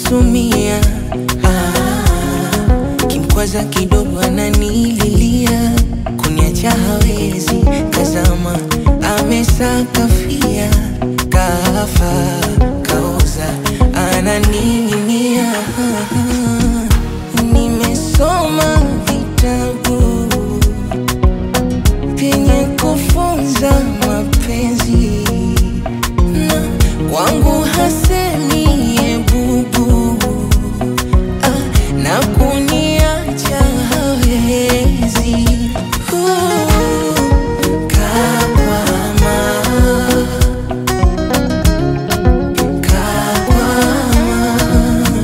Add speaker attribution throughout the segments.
Speaker 1: sumia ah, kimkwaza kidogo ananililia kuniacha hawezi kazama amesakafia kafa kaoza ananing'inia nimesoma vitabu vyenye kufunza mapenzi na kwangu hasemi ebubu ah, na kuniacha hawezi Uh, kakwama, kakwama,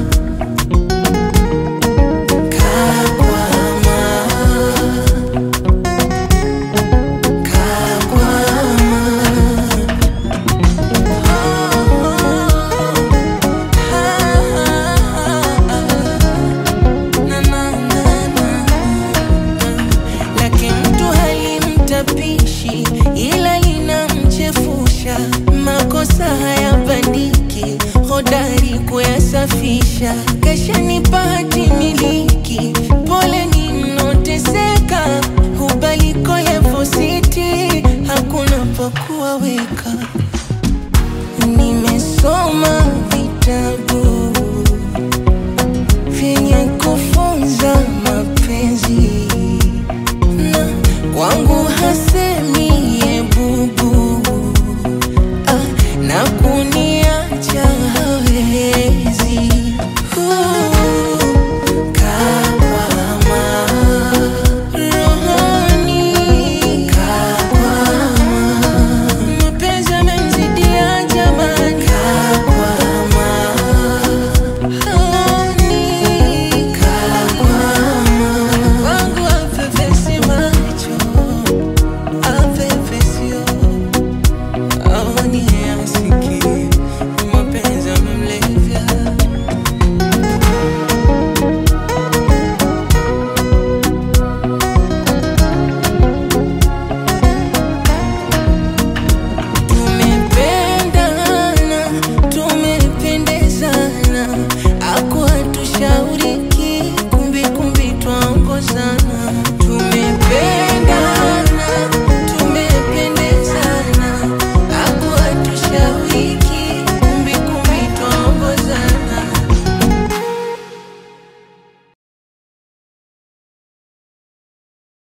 Speaker 1: lake mtu halimtapishi ila linamchefusha. Makosa hayabandiki, hodari kuyasafisha. Kashanipa hati miliki, pole ninoteseka, hubaliko levo siti, hakuna pa kuwaweka. Nimesoma vitabu